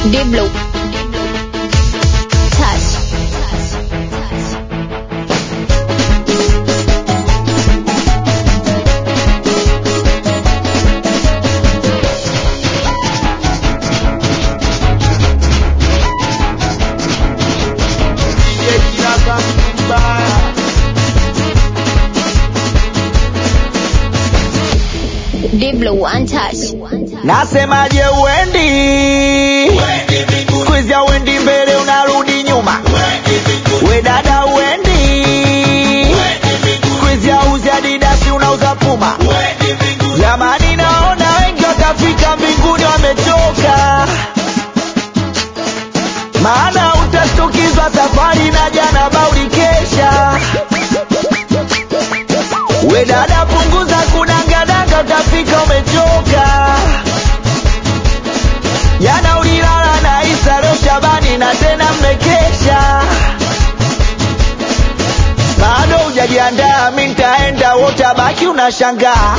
Diblo. Touch. Diblo untouched. Nasemaje uendi siku hizi uendi mbele unarudi nyuma we dada uendi siku hizi auzi adidasi unauza puma jamani naona wengi watafika mbinguni wamechoka maana utashtukizwa safari na jana bauli kesha we dada punguza kudangadanga utafika umechoka jana ulilala na Isa leo Shabani na tena mmekesha bado hujajiandaa mi nitaenda wotabaki unashangaa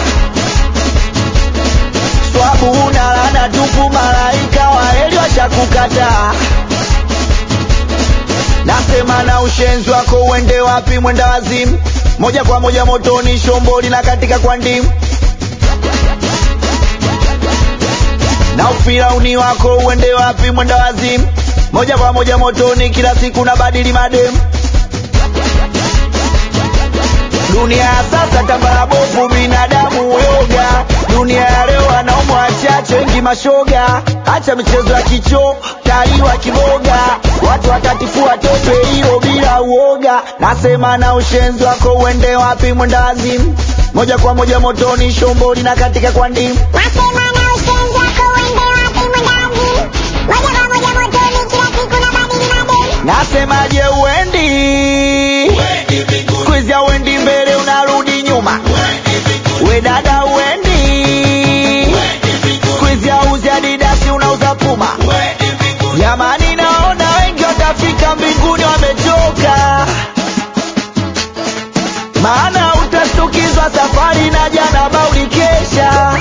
swabu unalana tupu malaika waeli washakukataa nasema na ushenzi wako uende wapi mwenda wazimu moja kwa moja motoni shomboli na katika kwa ndimu na ufirauni wako uende wapi mwenda wazimu moja kwa moja motoni kila siku na badili mademu dunia ya sasa tambara bovu binadamu yoga dunia ya leo wanaume wachache wengi mashoga acha michezo ya kicho taliwa kiboga watu watatifua tope hiyo bila uoga nasema na ushenzi wako uende wapi mwenda wazimu moja kwa moja motoni shomboli na katika kwa ndimu Nasema na ushenzi wako uende wapi mwendazi moja kwa moja motoni kila siku na badili madeni nasemaje uendi siku hizi uendi mbele unarudi nyuma we dada uendi siku hizi auzi adidasi unauza puma jamani naona wengi watafika mbinguni wamechoka maana utashtukizwa safari na jana bauli kesha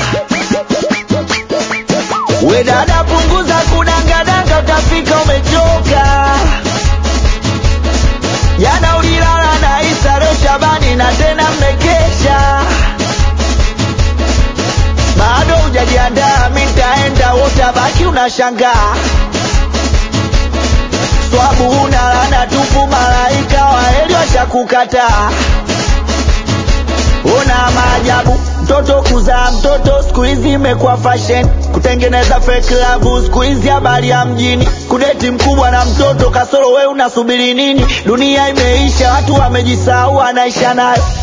we dada punguza kudangadanga utafika umechoka jana ulilala na Isa leo Shabani na tena mmekesha bado hujajiandaa mi nitaenda wotabaki unashangaa swabu unalana tupu malaika waeli washakukataa una maajabu mtoto kuzaa mtoto siku hizi imekuwa fashion kutengeneza fake love siku hizi habari ya mjini kudeti mkubwa na mtoto kasoro we unasubiri nini dunia imeisha watu wamejisahau anaisha nayo